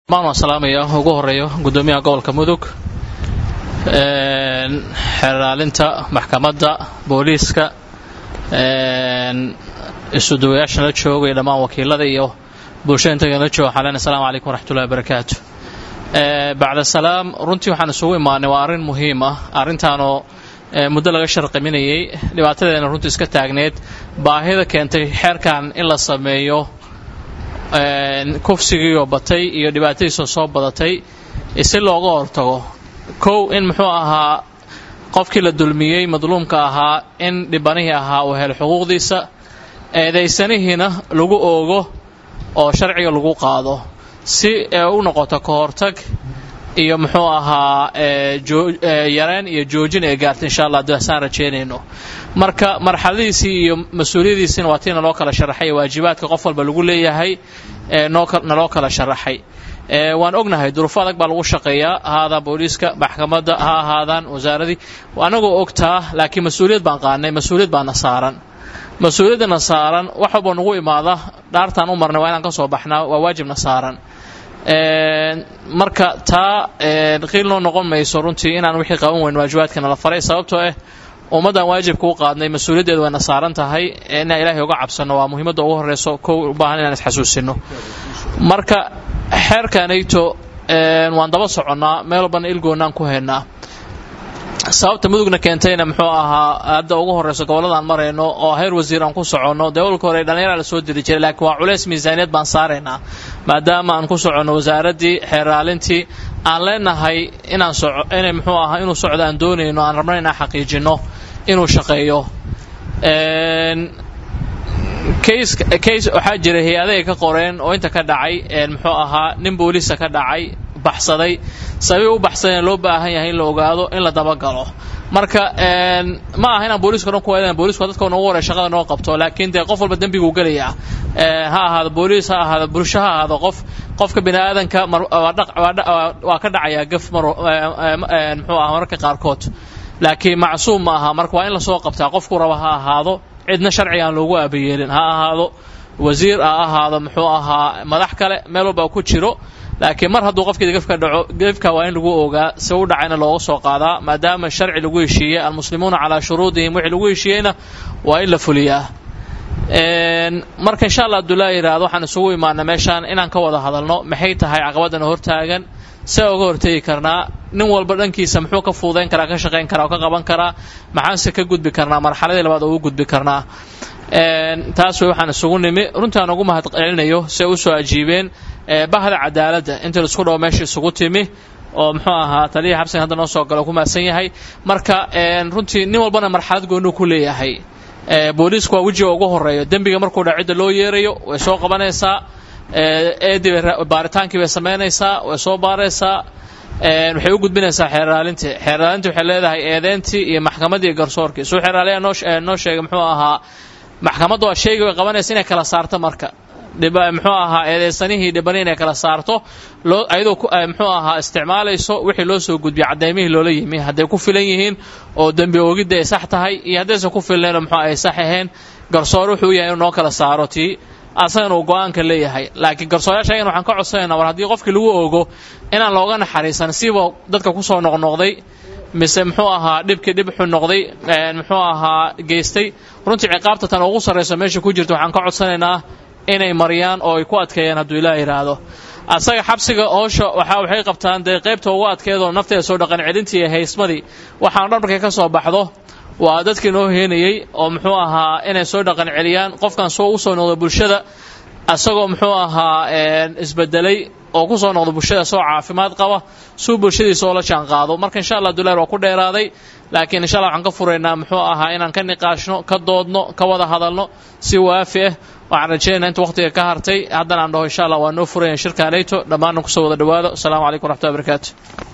maan waan salaamaya ugu horeeyo guddoomiyaha gobolka mudug xeeraalinta maxkamadda booliiska isuduwayaashan la jooga iyo dhammaan wakiilada iyo bulshada intagan la jooga xalen asalamu calaykum waraxmatullahi wabarakaatu bacda salaam runtii waxaan isugu imaanay waa arrin muhiim ah arrintaanoo muddo laga sharqiminayay dhibaatadeena runtii iska taagneed baahida keentay xeerkan in la sameeyo kufsigiioo batay iyo dhibaatadiisoo soo badatay si looga hortago kow in muxuu ahaa qofkii la dulmiyey madluumka ahaa in dhibanihii ahaa uu helo xuquuqdiisa eedaysanihiina lagu oogo oo sharciga lagu qaado si ee u noqoto ka hortag iyo muxuu ahaa yareen iyo joojin ee gaarta insha allah dasaan rajeynayno marka marxaladiisii iyo mas-uuliyadiisiina waa tii naloo kala sharaxay waajibaadka qof walba lagu leeyahay naloo kala sharaxay waan ognahay duruufo adag baa lagu shaqeeyaa ha ahaadaan booliiska maxkamadda ha ahaadaan wasaaradii anagoo ogtaa laakiin mas-uuliyad baan qaanay mas-uuliyad baana saaran mas-uuliyaddana saaran wax walba nagu imaada dhaartaan u marnay waa inaan ka soo baxnaa waa waajibna saaran marka taa qiil noo noqon mayso runtii inaan wixii qaban weyn waajibaadkana la faray sababtoo ah ummaddan waajibka u qaadnay mas-uuliyaddeedu wayna saaran tahay inaan ilaahay uga cabsanno waa muhiimadda ugu horreyso kow u baahan inaan isxasuusino marka xeerkanayto waan daba soconnaa meel walbana ilgoonnaan ku haynaa sababta mudugna keentayna muxuu ahaa hadda ugu horreyso gobolladaan marayno oo heer wasiir aan ku soconno dee walka hore dhallinyara la soo diri jiray laakiin waa culeys miisaaniyad baan saaraynaa maadaama aan ku soconno wasaaraddii xeeraalintii aan leenahay inaan soco inay muxuu ahaa inuu socdo aan doonayno aan rabno inaan xaqiijinno inuu shaqeeyo case case waxaa jira hay-ada ay ka qoreen oo inta ka dhacay muxuu ahaa nin booliisa ka dhacay baxsaday sabii u baxsadeen loo baahan yahay in la ogaado in la dabagalo marka ma aha inaan booliiska dhan ku eedan booliisku dadka noogu horey shaqada noo qabto laakiin dee qof walba dembiguu gelayaa ha ahaado booliis ha ahaado bulsho ha ahaado qof qofka bini aadanka waa ka dhacayaa gaf mar muxuu aha mararka qaarkood laakiin macsuum ma aha marka waa in lasoo qabtaa qofku raba ha ahaado cidna sharciga aan loogu aabayeelin ha ahaado wasiir ha ahaado muxuu ahaa madax kale meel walba ku jiro laakiin mar hadduu qofkii gefka dhaco gefka waa in lagu ogaa si u dhacayna looga soo qaadaa maadaama sharci lagu heshiiyey almuslimuuna calaa shuruudihim wixii lagu heshiiyeyna waa in la fuliyaa marka insha allah abdullaahi yidhaahdo waxaan isugu imaana meeshaan inaan ka wada hadalno maxay tahay caqabadana hortaagan see uga hortegi karnaa nin walba dhankiisa muxuu ka fuudayn karaa ka shaqayn karaa oo ka qaban karaa maxaanse ka gudbi karnaa marxaladii labaad oo u gudbi karnaa taas way waxaan isugu nimi runtii aan ugu mahad celinayo si ay usoo ajiibeen bahda cadaaladda inta laisku dhawo meesha isugu timi oo muxuu ahaa taliya xabsigan hadda noo soo galo ku mahadsan yahay marka runtii nin walbana marxalad goonuu ku leeyahay booliisku waa wejiga ugu horeeyo dembiga markuu dha cidda loo yeerayo way soo qabanaysaa eedii baaritaankii bay samaynaysaa way soo baaraysaa waxay u gudbinaysaa xeeraalintii xeeraalintii waxay leedahay eedeyntii iyo maxkamaddii iyo garsoorkii suu xeeraaliya noo noo sheegay muxuu ahaa maxkamaddu waa sheegi way qabanaysa inay kala saarto marka muxuu ahaa eedeysanihii dhibani inay kala saarto loo ayadoo muxuu ahaa isticmaalayso wixii loo soo gudbiyay caddaymihii loola yimi hadday ku filan yihiin oo dembi oogidda ay sax tahay iyo haddaysan ku filnaynoo muxuu ay sax ahayn garsoor wuxuu yahay inuu noo kala saaro tii asagana uu go-aanka leeyahay laakiin garsoorayaasha ayagana waxaan ka codsanaynaa war haddii qofkii lagu ogo inaan looga naxariisan siba dadka kusoo noqnoqday mise muxuu ahaa dhibkii dhib xun noqday muxuu ahaa geystay runtii ciqaabta tan ugu sarrayso meesha ku jirta waxaan ka codsanaynaa inay mariyaan oo ay ku adkeeyaan hadduu ilaah yidhaahdo asaga xabsiga hoosha waxa waxay qabtaan dee qaybta ugu adkeedoo nafteeda soo dhaqan celintii iyo haysmadii waxaan dhan markay ka soo baxdo waa dadkii noo heenayey oo muxuu ahaa inay soo dhaqan celiyaan qofkan soo usoo noqdo bulshada asagoo muxuu ahaa isbedelay oo ku soo noqdo bulshada soo caafimaad qaba suu bulshadiisa oo la jaan qaado marka insha allah duleer waa ku dheeraaday laakiin insha allah waxaan ka furaynaa muxuu ahaa inaan ka niqaashno ka doodno ka wada hadalno si waafi ah waxaan rajeynaa inta waqtiga ka hartay haddana aan dhaho insha allah waa noo furaya shirka aleyto dhammaanna kusoo wada dhawaado asalaamu calaykum waraxmatullahi barakaatu